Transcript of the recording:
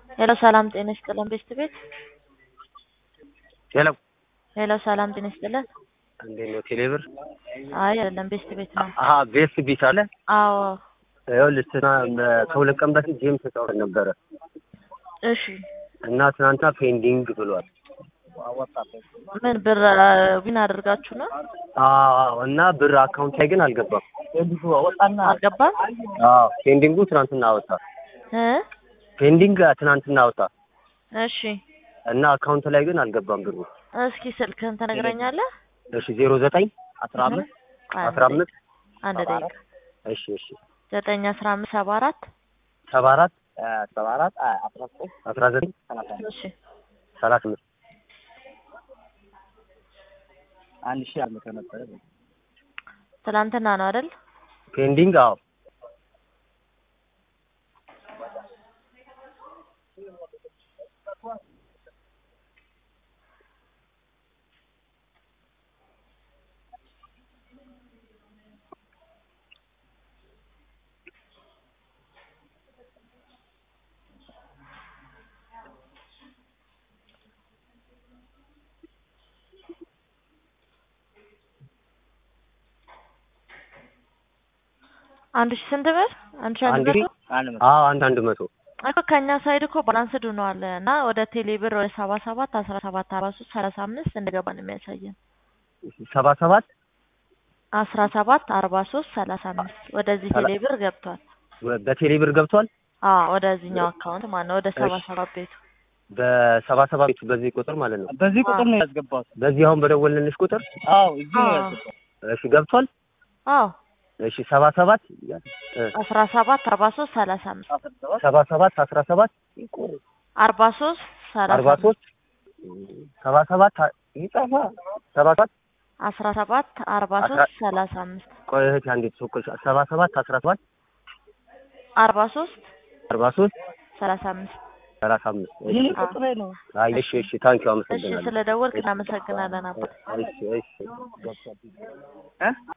ሄሎ ሰላም ጤና ይስጥልን ቤስት ቤት ሄሎ ሄሎ ሰላም ጤና ይስጥልን እንዴት ነው ቴሌብር? አይ አይደለም ቤስት ቤት ነው አሀ ቤስ ቤት አለ። አዎ ይኸውልህ ትና ከሁለት ቀን በፊት ጌም ተጫውተን ነበረ እሺ እና ትናንትና ፔንዲንግ ብሏል። ምን ብር ዊን አድርጋችሁ ነው አዎ እና ብር አካውንት ላይ ግን አልገባም። አልገባም አዎ ፔንዲንጉ ትናንትና አወጣ። እ ፔንዲንግ ትናንትና አወጣ እሺ እና አካውንት ላይ ግን አልገባም ብሩ። እስኪ ስልክህን ትነግረኛለህ እሺ ዜሮ ዘጠኝ አስራ አምስት አስራ አምስት አንድ ደቂቃ እሺ እሺ ዘጠኝ አስራ አምስት ሰባ አራት ሰባ አራት ሰባ አራት አስራ ዘጠኝ አስራ ዘጠኝ እሺ ሰላሳ አምስት አንድ ሺህ አለ ከነበረ ትላንትና ነው አይደል ፔንዲንግ አዎ አንድ ሺህ ስንት ብር አንድ ሺህ አንድ አንድ መቶ ሺህ አንድ መቶ አዎ አንድ አንድ መቶ እኮ ከእኛ ሳይድ እኮ ባላንስድ ሆነዋል እና ወደ ቴሌ ብር ወደ ሰባ ሰባት አስራ ሰባት አርባ ሶስት ሰላሳ አምስት እንደገባ ነው የሚያሳየን ሰባ ሰባት አስራ ሰባት አርባ ሶስት ሰላሳ አምስት ወደዚህ ሰላ- ቴሌ ብር ገብቷል በቴሌ ብር ገብቷል። አዎ ወደዚህኛው አካውንት ማለት ነው ወደ ሰባ እሺ። ሰባት ቤቱ በሰባ ሰባት ቤቱ በዚህ ቁጥር ማለት ነው። በዚህ ቁጥር ነው ያስገባሁት። በዚህ አሁን በደወልንልሽ ቁጥር አዎ እዚህ ነው አዎ ያስገባሁት። እሺ ገብቷል። አዎ እሺ ሰባ ሰባት አስራ ሰባት አርባ ሶስት ሰላሳ አምስት አስራ ሰባት ሰባ ሰባት አስራ ሰባት አርባ ሶስት ሰላሳ አርባ አምስት ሶስት ሰባ ሰባት ይጻፋ ሰባ ሰባት አስራ ሰባት አርባ አስራ- ሶስት ሰላሳ አምስት ቆይ እህቴ አንዴ ተሶኮሽ ሰባ ሰባት አስራ ሰባት አርባ ሶስት አርባ ሶስት ሰላሳ አምስት ሰላሳ አምስት ይህ አዎ። ቁጥሬ ነው። አይ እሺ እሺ ታንኪው እሺ አመሰግናለሁ። ስለ ደወልክ እናመሰግናለን አባት እሺ እሺ እ